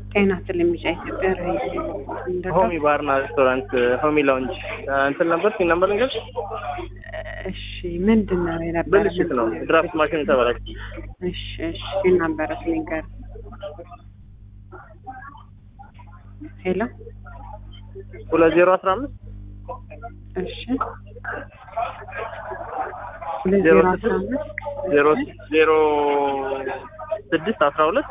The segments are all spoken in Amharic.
ጤና ስለሚጫ ኢትዮጵያ ሆሚ ባርና ሬስቶራንት ሆሚ ላውንጅ እንትን ነበር ሲል ነበር ነገር እሺ ምንድን ነው የነበረ ብልሽት ነው ድራፍት ማሽን ተበላሽ እሺ እሺ ሲል ነበረ ስሊንገር ሄሎ ሁለት ዜሮ አስራ አምስት እሺ ሁለት ዜሮ አስራ አምስት ዜሮ ዜሮ ስድስት አስራ ሁለት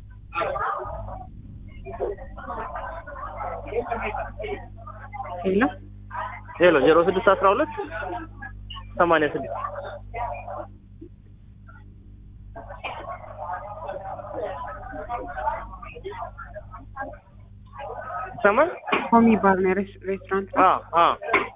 ሄሎ ሄሎ ዜሮ ስድስት አስራ ሁለት ሰማንያ ስድስት ይሰማል? ሆሚ ባር ነው ሬስ- ሬስቶራንት ነው? አዎ አዎ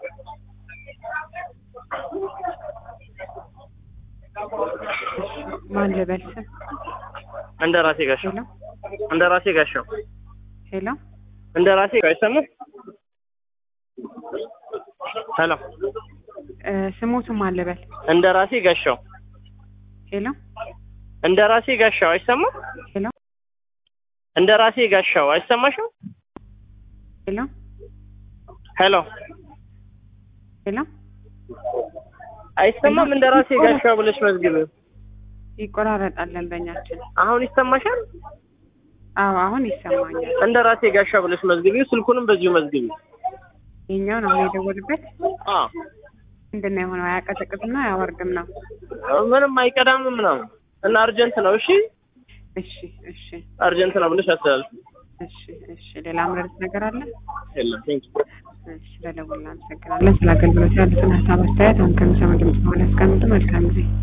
ማን ልበል ስም እንደ ራሴ ጋሻው ሄሎ እንደ ራሴ ጋሻው ሄሎ እንደ ራሴ አይሰማም? ሄሎ እ ስሞቱ ማን ልበል እንደ ራሴ ጋሻው ሄሎ እንደ ራሴ ጋሻው አይሰማም? ሄሎ እንደ ራሴ ጋሻው አይሰማሽም? ሄሎ ሄሎ ሄሎ አይሰማም? እንደ ራሴ ጋሻው ብለሽ መዝግብ። ይቆራረጣል ደንበኛችን አሁን ይሰማሻል? አዎ አሁን ይሰማኛል እንደ ራሴ ጋሻው ብለሽ መዝግቢ። ስልኩንም በዚሁ መዝግቢ። ይሄኛውን አሁን የደወሉበት አዎ ምንድን ነው የሆነው አያቀዘቅዝም አያወርድም ነው ምንም አይቀዳም ምናምን እና አርጀንት ነው። እሺ እሺ እሺ አርጀንት ነው ብለሽ አስተላልፍ። እሺ እሺ ሌላ ምረዱት ነገር አለ የለም ቴንክ እሺ ስለደወልን አመሰግናለን ስለ አገልግሎት ያሉትን ሀሳብ አስተያየት አሁን ከሚሰሙ ድምጽ በኋላ ያስቀምጡ መልካም ጊዜ